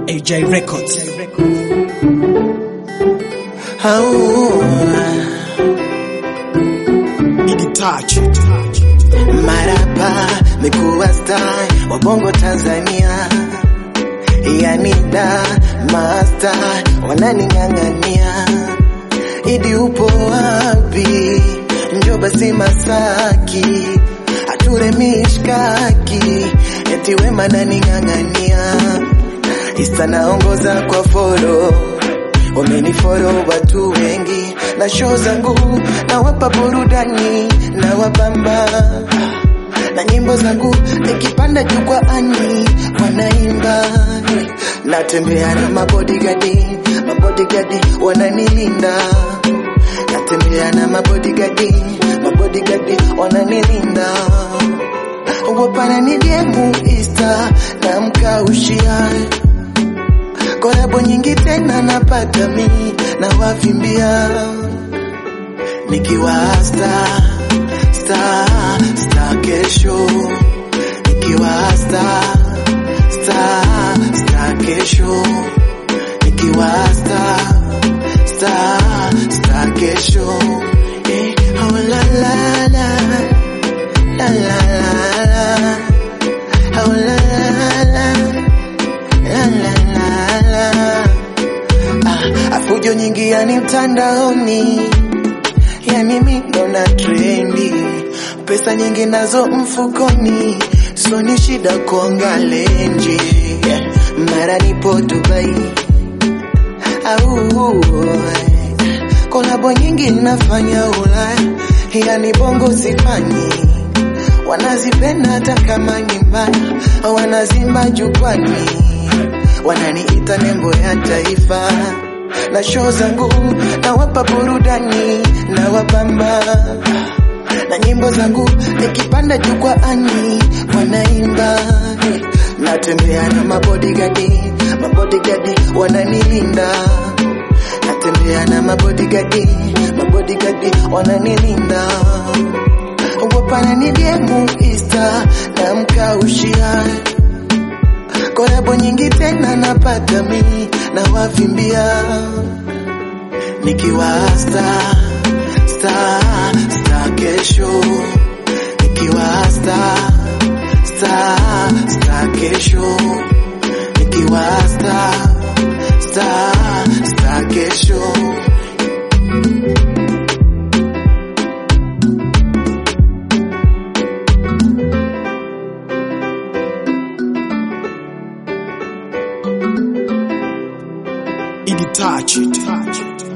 AJ Records. Idi touch. Marapa mekuwa star wa bongo Tanzania, yani da master wananing'ang'ania. Idi upo wapi? Njoo basi Masaki ature mishkaki, eti wema naning'ang'ania. Insta naongoza kwa follow wameniforo watu wengi na show zangu nawapa burudani na wabamba na nyimbo zangu nikipanda jukwaani wanaimba natembea na mabodigadi mabodigadi wananilinda natembea na mabodigadi mabodigadi wananilinda wapana ni diemu ista na mkaushia kolabo nyingi tena napata mi na wavimbia nikiwa star star star kesho nikiwa star star star kesho nikiwa star star star kesho eh, oh la la la la la la la oh la la la la la la la ah, afujo nyingi yani mtandaoni yani mindo na trendi pesa nyingi nazo mfukoni so ni shida kuonga lenji yeah. mara nipo Dubai au kolabo nyingi nafanya Ulaya yani bongo sifanyi wanazipenda hata kama ni mbaya wanazimba jukwani wananiita nembo ya taifa na show zangu nawapa burudani na wabamba na nyimbo zangu nikipanda jukwaani wanaimba natembea na mabodigadi mabodigadi wananilinda natembea na mabodigadi mabodigadi wananilinda wapana ni diemu ista na mkaushia kolabo nyingi tena napata mi na wavimbia nikiwa star star star kesho nikiwa star star star kesho nikiwa star star star kesho Idi touch.